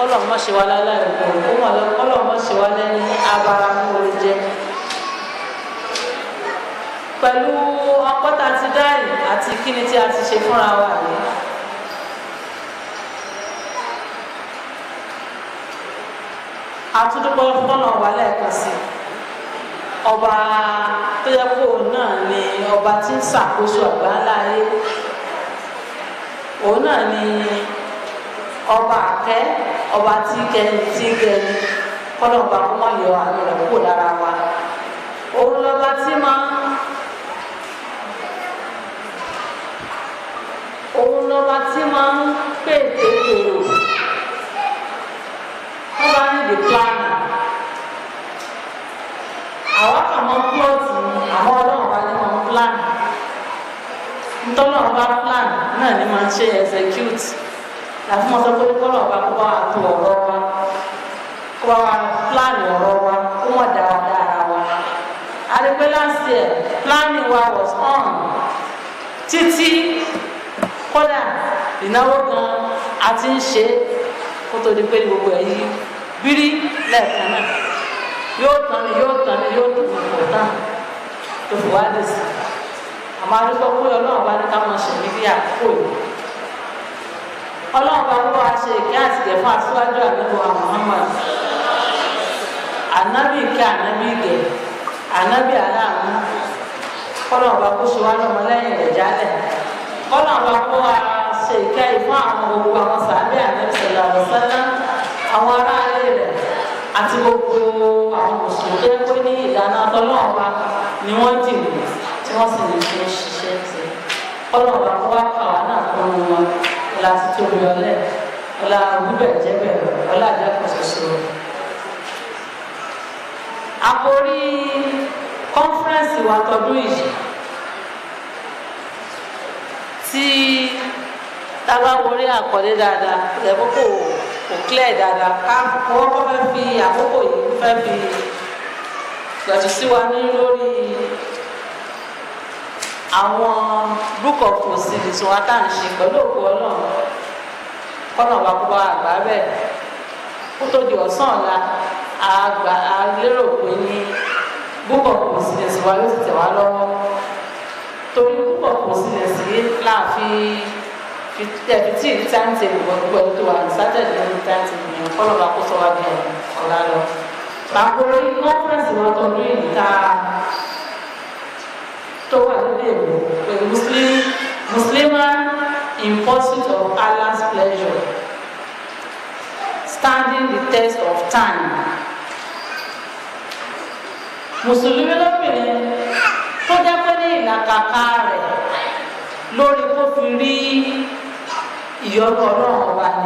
kọ́lọ̀ mọ́ ṣe wá láláì òkú ó mọ̀ lọ kọ́lọ̀ mọ́ ṣe wá lẹ́ni abara mú orí jẹ pẹ̀lú ọpọ́ta ti dáì àti kíni tí a ti ṣe fúnra wa yìí àtúndúpọ̀ fọ́nà wà lẹ́ẹ̀kan sí ọba tó yẹ kó náà ni ọba tí ń ṣàkóso àgbáńlá ayé òun náà ni ọba àkẹ́ ọba tí kẹni tí kẹni kọ́nà ọba kó má yọ àánú rẹ̀ kúrò lára wa òun lọ́ba tí máa òun lọ́ba tí máa ń pètè èrò wọ́n bá ní the plan àwọn kan máa ń plọ́ọ̀tì àwọn ọlọ́run bá ní máa ń plan ntọ́lọ́run bá plan náà ni máa ń ṣe execute làfi mọ́ sọ pé kọ́lọ̀ bá kó bá wa tó ọ̀rọ̀ wa kó bá wa plan ọ̀rọ̀ wa kó wọ́n dáradára wa àdìpé last year planning wa was on títí kódà ìnáwó gan a ti ń ṣe kó tó di pé gbogbo ẹ̀ yí bírí lẹ́ẹ̀kan náà yóò tán ni yóò tán ni yóò tán ni kò tán tó fi wá dé sí àmọ́ adúgbò pé ọlọ́run bá ní ká mọ̀ ṣe níbi àkókò yìí ọlọ́run bá kó wa ṣe ìkẹ́ àtìgẹ̀ fún aṣíwájú àdúgbò Muhammad ànábì ìkẹ́ ànábì ìgẹ̀ ànábì aláàánú kọ́lọ́run bá kó ṣe wá lọ́mọ lẹ́yìn rẹ̀ jálẹ̀ kọ́lọ́run bá kó wa ṣe ìkẹ́ yìí fún àwọn gbogbo àwọn sàbẹ̀ ànábì sọ̀rọ̀ àlọ́sálá àwọn aráalé rẹ̀ àti gbogbo àwọn mùsùlùmí tó yẹ pé ní ìdáná ọlọ́run bá ni wọ́n dì mí tí wọ́n sì lè fi ṣiṣẹ́ sí kọ́lọ́run bá kó wá kà wá náà kó wọn ọlá títóbi ọlẹ ọlá wíbẹ̀ jẹ́bẹ̀ ọlá àjẹkù ṣoṣo. àkórí kọ́nfẹ́rẹ́nsì wa tọdún yìí tí tábà wọlé àkọlé dáadáa ẹ̀kọ́ kò kò clear dáadáa ká kọ́kọ́ fẹ́ fi àkókò yìí fẹ́ fi gbẹ̀tù sí wa ní lórí àwọn book of proceedings wa tá à ń ṣe pẹ̀lú òkú ọlọ́run kọ́nà wa kó bá àgbà bẹ́ẹ̀ kó tó di ọ̀sán ọ̀la àgbà lérò pé ní book of proceedings wa ló ti tẹ̀ wá lọ́wọ́ torí book of proceedings yìí láàfin fi tẹ̀fi tí ìlú táǹtì gbogbo ẹ̀ tó wà ní sátẹ̀dì lórí táǹtì yẹn kọ́nà wa kó sọ wá bí ọ̀la lọ. Bàkúrò kọ́nfẹ̀rẹ̀nsì wọn tó ní ìta tó wà nílé ìwò pẹ̀lú muslim musliman in pursuit of Allah's pleasure standing the test of time mùsùlùmí lóbìnrin tó jẹ́ pé ní ìlàkàkà rẹ̀ lórí kó fi rí ìyọ́nú ọlọ́run ọba ni.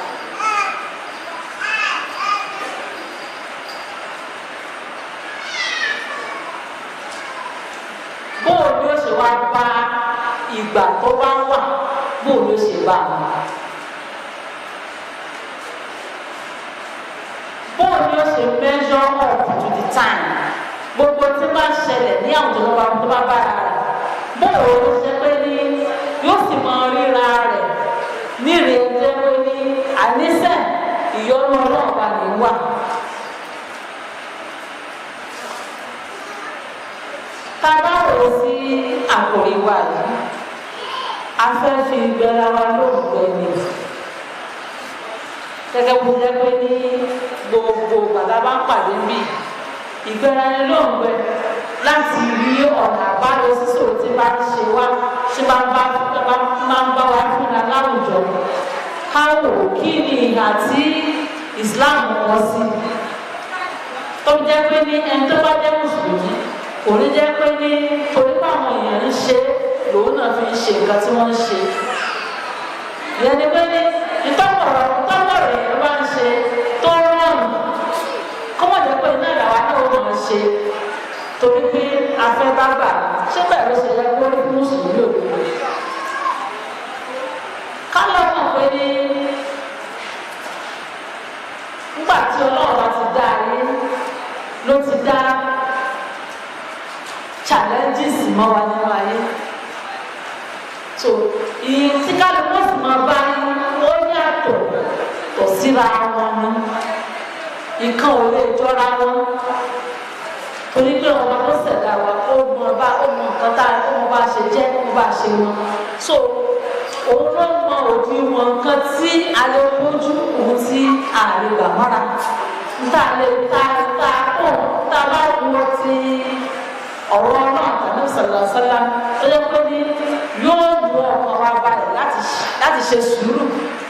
bóò ni ó ṣe wá bá ìgbà tó bá wà bóò ni ó ṣe bá wọn. bóò ni ó ṣe measure up to the time gbogbo tí bá ṣẹlẹ̀ ní àwùjọ tó bá tó bá bára rẹ̀ bóò ló ṣe pé ní yóò sì máa ríra rẹ̀ nírè jẹ́ pé ní àníṣe ìyọ́nú ọlọ́ọ̀bá ní wà. tábà wò sí àkòrí wa yìí a fẹ́ fi gbẹ́ra wa lóògbé ni gẹ́gẹ́ bó jẹ́ pé ní gbogbo bàtà bá ń pàdé bí ìgbéra ni lóògbé láti rí ọ̀nà àbáyọ sísò tí bá ń ṣe wá tí bá ń bá máa ń bá wa fúnra láwùjọ ká wò kí ni ìhà tí Islam kọ sí tó jẹ́ pé ní ẹni tó bá jẹ́ mùsùlùmí kò ní jẹ́ pé ní torí pé àwọn èèyàn ń ṣe lòun náà fi ń ṣe nǹkan tí wọ́n ń ṣe ìyẹn ni pé ní ìtọ́kọ̀rọ̀ ìtọ́kọ̀rọ̀ èèyàn bá ń ṣe tó rọrùn kó wọ́n jẹ́ pé iná ìyàwó náà ó máa ṣe torí pé afẹ́ bá gbà ṣé bẹ́ẹ̀ ló ṣe yẹ kó rí mùsùlùmí òdodo ká lọ́ mọ̀ pé ní nígbà tí ọlọ́run bá ti dá ayé ló ti dá challenges mọ́ wa nínú ayé so ìyẹn tí kálukú sì máa bá ó ní àtọ̀ tọ̀ síra wọn ni ìkan ò lè jọra wọn torí pé ọba tó ṣẹ̀dá wa ó mọ bá ó mọ nǹkan tá ó mọ bá ṣe jẹ́ ó bá ṣe wọn so òun ló mọ òdi wọn nǹkan tí a lè bójú òun tí a lè gbà mọ́ra tá a lè ta ta kó tá a bá wọ ti ọ̀rọ̀ náà tàbí sọ̀lọ̀sọ̀lá tó yẹ pé ní yóò mú ọkàn wa balẹ̀ láti ṣe sùúrù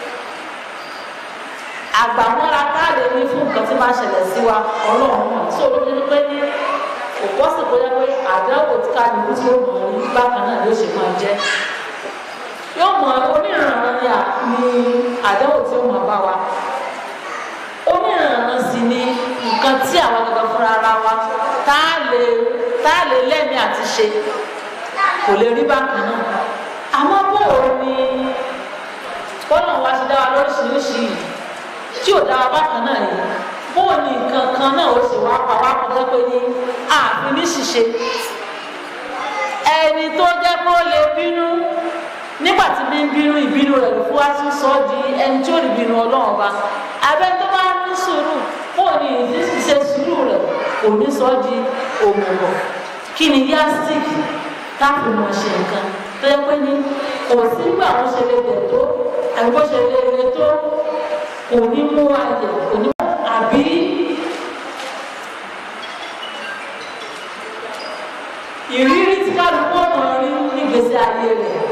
àgbàmọ́ra káàdé ní fún nǹkan tí máa ṣẹlẹ̀ sí wa ọlọ́run náà tí olóyún ní pé ní òpó sì kó yẹ pé àdánwò tí kálukú tí ó mọ̀ ní bákan náà yóò ṣe máa jẹ́ yóò mọ onírànràn ní àdánwò tí ó mọ̀ bá wa onírànràn sì ni nǹkan tí àwọn gangan fúnra ara wa tá a lè tá a lè lẹ́mìí àti ṣe kò lè rí bákan náà àmọ́ bóòrò ni bọ́lá wa ti dá wa lóríṣiríṣi yìí tí ò dára bákan náà yìí bóò ní nǹkan kan náà ó sì wá pa wá kọjá pé ní ààfin ní ṣìṣe ẹni tó jẹ́ kó lè bínú nígbà tí bí ń bínú ìbínú rẹ̀ ló fún wa tún sọ di ẹni tí ò ní bínú ọlọ́run ọba abẹ́ tó bá ní sùúrù bóò ní ìṣe sùúrù rẹ̀ kò ní sọ di òmùgọ̀ kí ni yastik táàfin mọ̀ ṣe nǹkan tó yẹ pé ní kò sígbà wọn ṣe lè bẹ̀ tó àbí bó ṣe lè lè tó kò ní mú ayẹ kò ní mú àbí ìrírí tí kálukú ọ̀nà rí nígbèsè ayé rẹ̀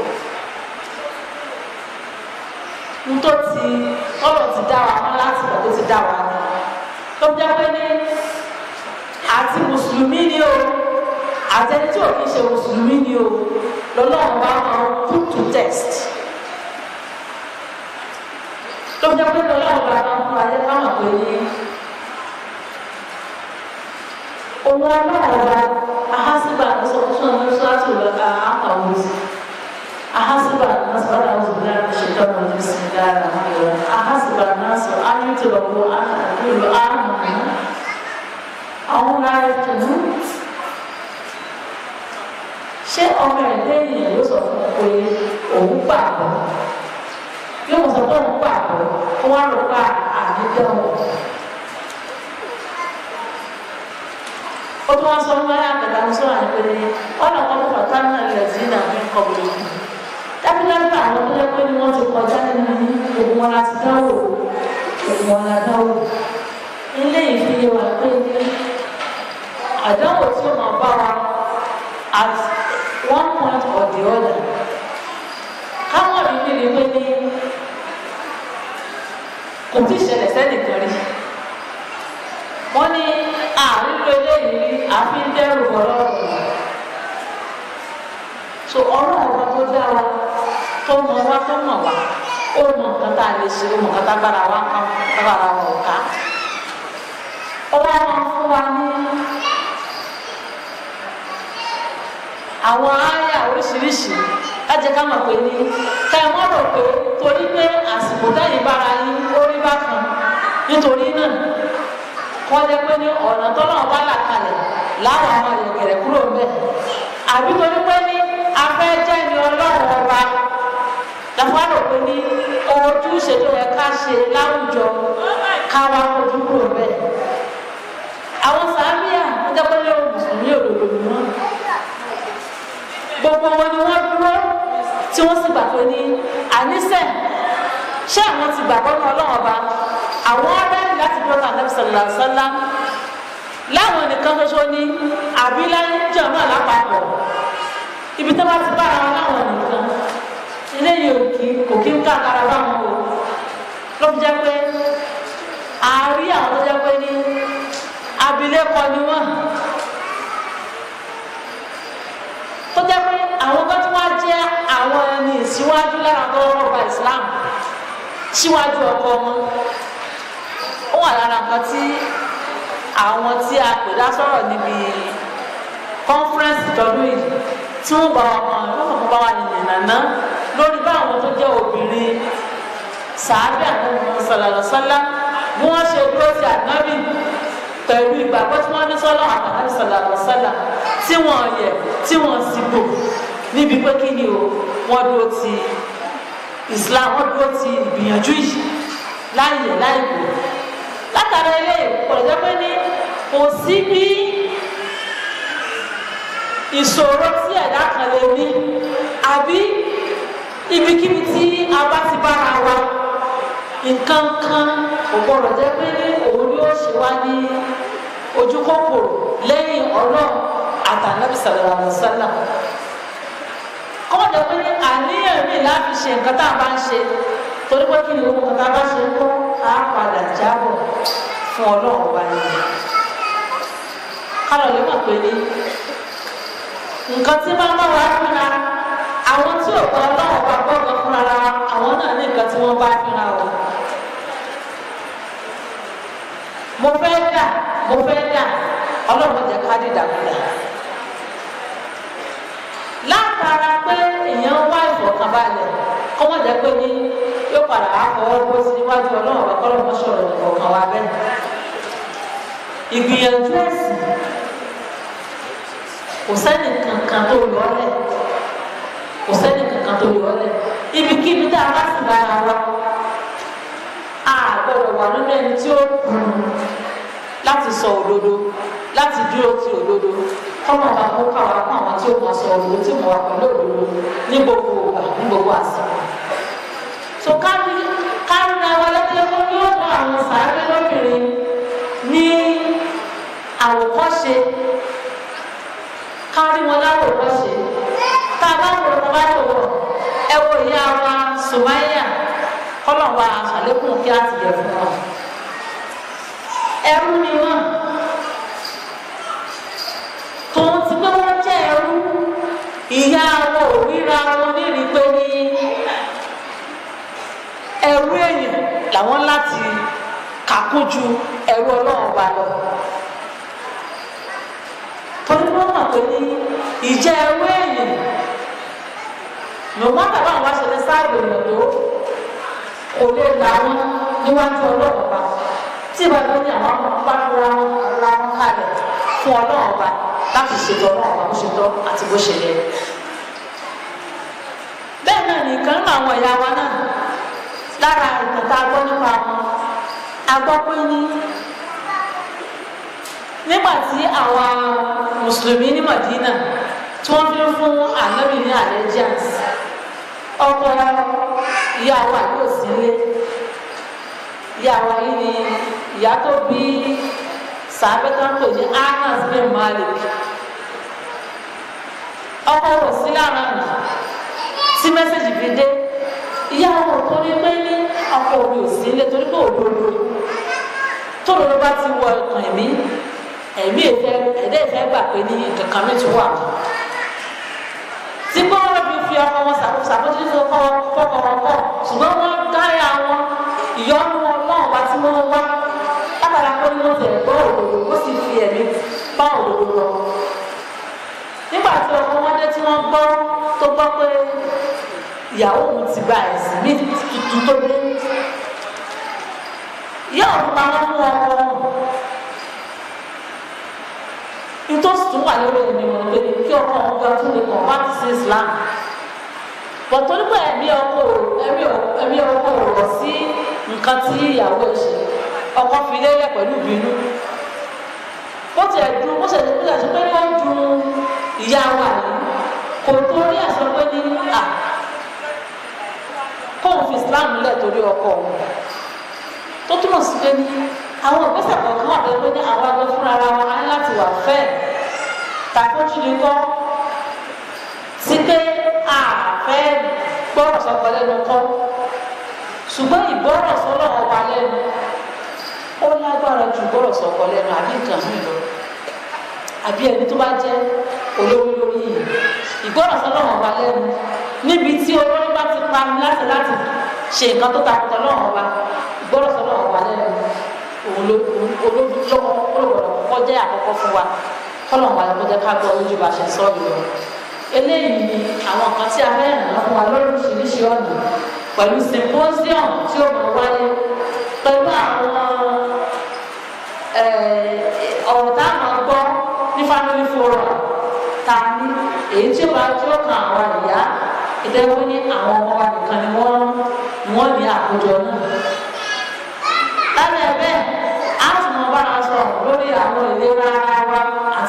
ntọ́ ti ọ̀rọ̀ ti dá wa mọ́ láti ìgbà tó ti dá wa ní tó jẹ́ pé ní àti mùsùlùmí ni o àti ẹni tí ò kí ń ṣe mùsùlùmí ni o lọ́lọ́run bá máa put to test tó jẹ́ pé lọ́lọ́run bá máa fún ayé ká mọ̀ pé ní òun ọlọ́run bá ahásígbà sọ̀tún ní sọ́ọ̀tù lọ́ka àkàwé sí ahásígbà nasọ̀rọ̀ àwọn òbílẹ̀ àti ṣètò ọ̀nà ní sinidá rẹ̀ ahásígbà náà sọ ayélujára lọ́wọ́ àdúgbò àmọ̀ àwọn láyé tó mú ṣé ọmọ ẹ̀dẹ́ ènìyàn ló sọ fún un pé òun gbàgbọ́ yóò sọ pé òun gbàgbọ́ kó wá lọ bá àdídọ́wọ̀. ó tún wá sọ fún báyà àgbàdà ń sọ̀rọ̀ àìpé ní ọ̀nà kan fún ọ̀tá náà lẹ̀ sí ìdààmú ìkọ̀bùrù yìí. dábìlábì àwọn tó yẹ pé ní wọ́n ti kọjá nínú gbogbo wọn láti dáwò gbogbo wọn la dáwò. ilé ìfiyè wà pé ní àdánwò tí ó máa bá wa at one point or the other káwọn ìdí ni pé ní kò tí ì ṣẹlẹ̀ sẹ́nìkan rí wọ́n ní àrílò eléyìí àfi ń dẹ́rù ọlọ́run so ọ̀rọ̀ ọ̀rọ̀ tó dá wa tó mọ wa tó mọ̀ wá ó mọ nǹkan tá a lè ṣe ó mọ nǹkan tá a gbára wa kan gbára wa ò ká ó wá máa fún wa ní àwọn àyà oríṣiríṣi láti ká mọ̀ pé ní ká ẹ mọ́ rò pé torí pé àsìkò táyìn bára yín ó rí bákan nítorí náà kọ́ jẹ́ pé ní ọ̀nà tọ́lọ́ bá là kalẹ̀ láwọn ọmọ ìyẹ̀kẹ̀rẹ̀ kúrò ń bẹ̀ àbí torí pé ní afẹ́ jẹ́ ni ọlọ́run ọba lọ́fà rò pé ní ojúṣe tó yẹ ká ṣe láwùjọ káwa ojú kúrò ń bẹ̀ àwọn sàmíà wọ́n jẹ́ pé ní mùsùlùmí òdòdó ni wọ́n gbogbo wọn ni wọ́n dúró tí wọ́n sì gbà pé ní àníṣe ṣé àwọn ti gbàgbọ́ ní ọlọ́run ọba àwọn ọ̀rẹ́ láti dúró náà nàbì sàlá sàlá láwọn nìkan ṣoṣo ní àbílẹ̀ jọ̀mọ́ lápapọ̀ ibi tó bá ti bára wọn láwọn nìkan eléyìí ò kí kò kí ń káàkiri báwọn o ló fi jẹ́ pé àárí àwọn tó jẹ́ pé ní abilékọ ni wọ́n tó jẹ́ pé àwọn tó tún wá jẹ́ àwọn ẹni ìsíwájú lára tó wọ́n gba Islam síwájú ọkọ wọn ó wà lára nǹkan tí àwọn tí a pè dá sọ̀rọ̀ níbi conference tọdún yìí tí wọ́n bá wọn mọ̀ lọ́wọ́ bá wà nìyẹn nàná lórí báwọn tó jẹ́ obìnrin sàábì àtàwọn sàlàlọ́sálá bí wọ́n ṣe dúró sí ànábì pẹ̀lú ìgbàgbọ́ tí wọ́n ní sọ́lọ́ àtàwọn sàlàlọ́sálá tí wọ́n yẹ tí wọ́n sì bò níbi pé kí ni o wọ́n dúró ti Islam wọ́n dúró ti ìgbìyànjú yìí láyè láìpò látara ilé ìpọ̀lẹ́jọ́ pé ní kò sí bí ìṣòro tí ẹ̀dá kan lè ní àbí ibikíbi tí a bá ti bára wa nǹkan kan kò gbọdọ̀ jẹ́ pé ní òun ni ó ṣe wá ní ojú kòkòrò lẹ́yìn ọlọ́run àtànábì sallallahu alaihi wasallam kọ́ jẹ́ pé ní àníyàn mi láti ṣe nǹkan tá a bá ń ṣe torí pé kí ni owó nǹkan tá a bá ṣe ń kọ́ á padà jábọ̀ fún ọlọ́run wa ni kálọ̀ lè mọ̀ pé ní nǹkan tí máa ń bá wa fúnra àwọn tí ò gbọ́ ọlọ́run wa gbọ́dọ̀ fúnra àwọn náà ní nǹkan tí wọ́n bá fúnra wọn. mo fẹ́ dà mo fẹ́ dà ọlọ́run jẹ́ ká dìdàkudà látara pé èèyàn wá ìfọ̀kànbalẹ̀ kọ́ wọ́n jẹ́ pé ní yóò padà wá fọwọ́ bó sí níwájú ọlọ́run wa kọ́lọ́ mọ́ sọ̀rọ̀ ìfọ̀kàn wa bẹ́ẹ̀. ìgbìyànjú ẹ̀sìn kò sẹ́ni kankan tó yọ ọ́ lẹ̀ kò sẹ́ni kankan tó yọ ọ́ lẹ̀ ibikíbi tá a bá sì bára wa a gbọ́dọ̀ wà nínú ẹni tí ó kù láti sọ òdodo láti dúró ti òdodo kọ́nà bá kó káwa kó àwọn tí ó máa sọ òdodo tí mo wà pẹ̀lú òdodo ní gbogbo ògbà ní gbogbo àsìkò. so kárí kárí ra wa lẹ́tọ́ kó yóò mú àwọn sàárẹ̀ lóbìnrin ní àwòkọ́ṣe kárí wọn láwòkọ́ṣe tá a bá wọ̀ ọ́ bá wọ̀ ọ́ ẹ wo ìyá wa Sùmáyà kọ́nà wa àṣàlékún kí á ti yẹ fún wa ẹrú ni wọn tòun ti pé wọn jẹ ẹrú ìyá wọn ò ríra wọn nírìí pé ní ẹrú èèyàn làwọn láti kàkún ju ẹrú ọlọ́run wa lọ torí wọn mọ̀ pé ní ìjẹ́ ẹrú èèyàn lòun àtàwọn àwọn aṣọ ní sáàbì èèyàn tó kò lè làwọn níwájú ọlọ́run wa tí ìbàdàn ní àwọn bá fúra ra wọn kalẹ̀ fún ọlọ́run ọba láti ṣètò ọlọ́run ọba bó ṣe tọ́ àti bó ṣe yẹ. bẹ́ẹ̀ náà nìkan nínú àwọn ìyá wa náà lára ìtàn tá a gbọ́ nípa wọn a gbọ́ pé ní nígbà tí àwọn mùsùlùmí ní Madina tí wọ́n fi ń fún ànábì ní allegiance ọkọ ìyá wa yóò sílé ìyá wa yìí ni ìyá tó bí sàbẹ́tà ń pè ní Anas bin Malik ọkọ wò sí lára nì tí mẹ́sẹ̀gì fi dé ìyá wọn tó ní pé ní ọkọ mi ò sí ilé torí pé òdodo tó lóru bá ti wọ ọkàn ẹ̀mí ẹ̀mí ìfẹ́ ẹ̀dẹ́ ìfẹ́ gbà pé ní kankan mi ti wà tí kọ́ wọn fi fi ọkọ wọn ṣàkóso fọkọ fọkọ wọn kọ ṣùgbọ́n wọ́n gáyà wọn ìyọnu ọlọ́run wa tí wọ́n wá látara pé wọ́n tẹ̀ gbọ́ òdodo ó sì fi ẹ̀mí bá òdodo lọ. nígbà tí ọkọ wọn dé tí wọ́n gbọ́ tó gbọ́ pé ìyàwó òun ti gba ẹ̀sìn mí tuntun tó dé. ìyá òun pa wọn fún ọkọ nítòsí tún wà lórí ẹni wọn pé kí ọkọ wọn gba tún lè kàn wá sí Islam bọ̀tọ́ nípa ẹ̀mí ọkọ ẹ̀mí ọkọ rọ̀ sí nǹkan tí ìyàwó ẹ̀ ṣe ọkọ fi lélẹ̀ pẹ̀lú ìbínú bó tiẹ̀ dùn bó ṣe bó ṣe pé wọ́n dùn ìyá wa yìí kò torí àṣọ pé ní à kóun fi Islam lẹ̀ torí ọkọ òun tó túmọ̀ sí pé ní àwọn ìgbésẹ̀ kọ̀ọ̀kan wà pé ní àwọn agbẹ́ fúnra ara wa á láti wà fẹ́ tàbójú ni kọ́ sí pé a fẹ́ gbọ́rọ̀ sọ́kọ lẹ́nu kọ́ ṣùgbọ́n ìgbọ́rọ̀ sọ́lọ́ ọba lẹ́nu ó lágbára ju gbọ́rọ̀ sọ́kọ lẹ́nu àbí nǹkan mi lọ àbí ẹni tó bá jẹ́ olórí lórí yìí ìgbọ́rọ̀ sọ́lọ́ ọba lẹ́nu níbi tí olórí bá ti pa mi láti láti ṣe nǹkan tó takùtà lọ́wọ́ ọba ìgbọ́rọ̀ sọ́lọ́ ọba lẹ́nu òun ló olórí lọ́wọ́ olùwọ̀rọ̀ kọjá àkọ́kọ́ fún wa kọ́lọ̀ wà lọ́jọ́ ká gbọ́ lójú bá ṣe sọ ìlọ eléyìí ni àwọn kan tí a fẹ́ ràn án fún wa lóríṣiríṣi ọ̀nà pẹ̀lú symposium tí ó mọ̀ wáyé pẹ̀lú àwọn ọ̀rọ̀ tá a máa gbọ́ ní family forum ta ní èyí tí ó bá tí ó kan àwọn ìyá ìdẹ́wọ́ ní àwọn ọmọ wa nìkan ni wọ́n ni wọ́n ní àkójọ náà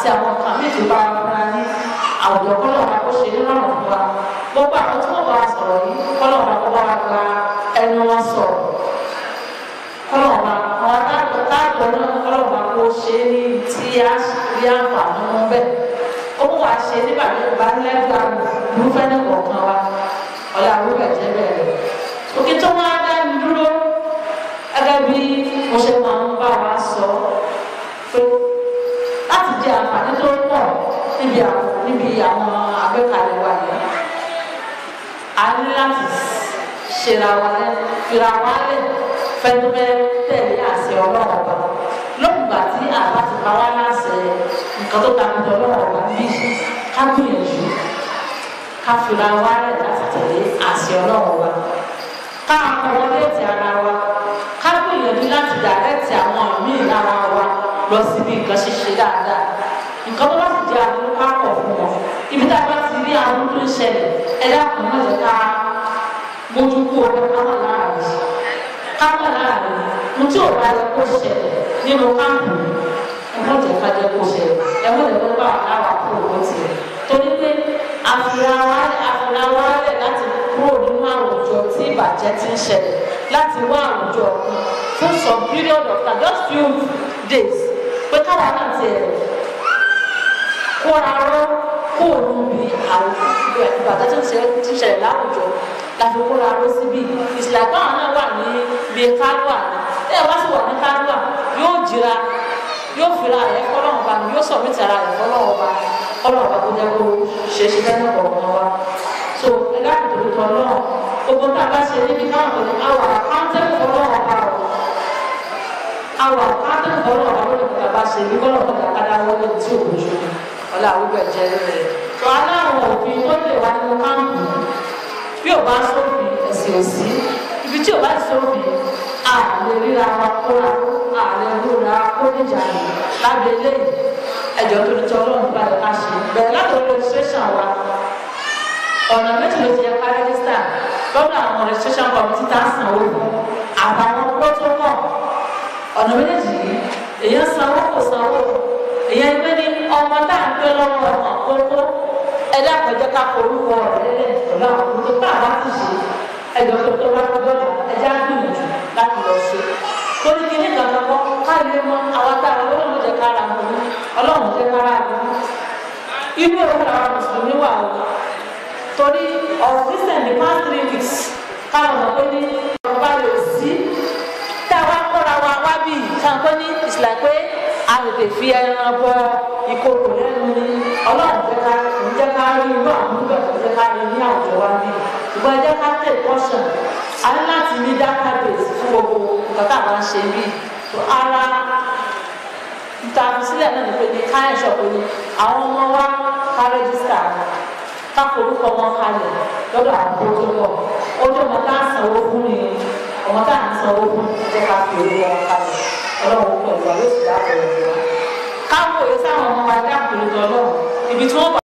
àti àwọn kan méjì bá fúnra ní àwùjọ kọ́lọ̀ wa kó ṣe nírọ̀rùn fún wa gbogbo àwọn tí wọ́n bá wa sọ̀rọ̀ yìí kọ́lọ̀ wa kó bá wa gba ẹnu wọn sọ̀rọ̀ kọ́lọ̀ wa àwọn atáàgbọ̀ táàgbọ̀ náà kọ́lọ̀ wa kó ṣe é ní tí a rí àǹfààní wọn bẹ́ẹ̀ ó mú wa ṣe nígbà tó bá lẹ́gbàá irúfẹ́ ní kọ̀ọ̀kan wa ọ̀la àwùjọ jẹ́ bẹ́ẹ̀ òkè tó wá dá mi dúró gẹ́gẹ́ bí mo ṣe máa ń bá wa sọ pé láti jẹ àǹfààní tó pọ̀ níbi àwọn níbi àwọn àgbékalẹ̀ wa yìí a ní láti ṣera wa lẹ fira wa lẹ fẹnumẹ tẹ̀lé àṣẹ Ọlọ́run ọba lókùngbà tí àbá ti pa wá láṣẹ nǹkan tó ta kùtọ Ọlọ́run ọba bí ká gbìyànjú ká fira wa lẹ láti tẹ̀lé àṣẹ Ọlọ́run ọba ká àkọwọlẹ́tì ara wa ká gbìyànjú láti dàrẹ́tì àwọn míì lára wa lọ síbi nǹkan ṣíṣe dáadáa nǹkan tó bá sì jẹ́ àdúró ká pọ̀ fún wọn ibi tá a bá ti rí àwọn tó ń ṣẹlẹ̀ ẹ dákun má jẹ́ ká mójú kú ọgbẹ́ ká má lára rẹ̀ ká má lára rẹ̀ mo tí ò bá yẹ kó ṣẹlẹ̀ nínú káàpù ẹ má jẹ́ ká jẹ́ kó ṣẹlẹ̀ ẹ má jẹ́ kó bá wà láwà kó owó tiẹ̀ torí pé àfihàn wa lẹ̀ láti kúrò nínú àwùjọ tí ìbàjẹ́ ti ń ṣẹlẹ̀ láti wá àwùjọ fún some period of time just few days pé káwa náà ti ẹ̀ kóra ró kó o níbi àwùjọ ìbàjẹ́ tó ń ṣẹlẹ̀ láwùjọ láti kóra ró síbi ìsìlẹ̀ báwọn náà wà ní bíi kálúà ní ẹ̀ wá sí wà ní kálúà yóò jìra yóò fira rẹ̀ fọlọ́wọ́n ba yóò sọ mí tara rẹ̀ fọlọ́wọ́n ba fọlọ́wọ́n ba kó jẹ́ kó ṣe ṣe lẹ́nu ọ̀gbọ̀n wa so ẹ dákun tó tọ́ náà gbogbo tá a bá ṣe níbi káwọn kò ní àwọn àkáńtẹ́kù fọlọ́wọ́n ba o àwọn àkáńtẹ́kù fọlọ́wọ́n ba lórí tá a bá ṣe ní fọlọ́wọ́n ba kàdá wọlé tí ò lójú ọlá àwùjọ ẹ̀jẹ̀ rẹ̀ tó aláwọ̀ òfin tó lè wá nínú káàmpù bí ò bá sófin ẹ̀sìn òsì ibi tí ò bá sófin àlè ríra wa kóra àlè rúra kó níjà lábẹ́ eléyìí ẹjọ́ tó ní tí ọlọ́run bá yẹ ká ṣe bẹ̀rẹ̀ láti orí registration wa ọ̀nà méjì ló ti yẹ ká rẹ́gísítà lọ́dọ̀ àwọn registration committee tá a san owó fún àtàwọn protocol ọ̀nà méjèèjì yìí èèyàn sanwó kò sanwó èèyàn gbé ní ọmọ tá à ń gbé lọ́wọ́ ọmọ kókó ẹ̀dá àpẹjọ ká forúkọ rẹ̀ lẹ̀ pẹ̀lú àwọn tó bá àbá ti ṣe ẹjọ́ tó tó bá tó dọ́là ẹjẹ́ á gbìyànjú láti lọ ṣe torí kí ní kankan kọ́ káyọ̀ mọ́ àwọn tá a lọ́wọ́ jẹ́ kára mọ́ ọlọ́run jẹ́ kára mọ́ inú òun làwọn mùsùlùmí wà o torí ọ̀rọ̀ christian the past three weeks káwọn mọ̀ pé ní ọba rẹ̀ sí tá a wá kọ́ra wa wá bí káwọn pé ní ìsìlẹ̀ pé a lè tè fi ẹran bọ ìkòkò lẹ́nu ní ọlọ́run jẹ́ ká ń jẹ́ ká rí irú àwọn nígbà tó jẹ́ ká rí ní àwùjọ wa bí ṣùgbọ́n ẹ jẹ́ ká tẹ̀ caution a ní láti ní database fún gbogbo nǹkan tá a máa ń ṣe bí ara ìtàkùsílẹ̀ náà ní pé ní ká ẹ̀ṣọ́ pé ní àwọn ọmọ wa ká rẹ́gísítà ká forúkọ wọn kalẹ̀ lọ́dọ̀ àwọn tó tó pọ̀ ojú ọmọ tá a sanwó fún ni ọmọ tá a ń sanwó fún jẹ́ ká fi orúkọ wọn kalẹ̀ ọlọ́run pẹ̀lú wa yóò sì dáàbò rẹ̀ wá. káwọn òye sáwọn ọmọ wa dáàbò rẹ̀ lọ́wọ́ ibi tí wọ́n bá.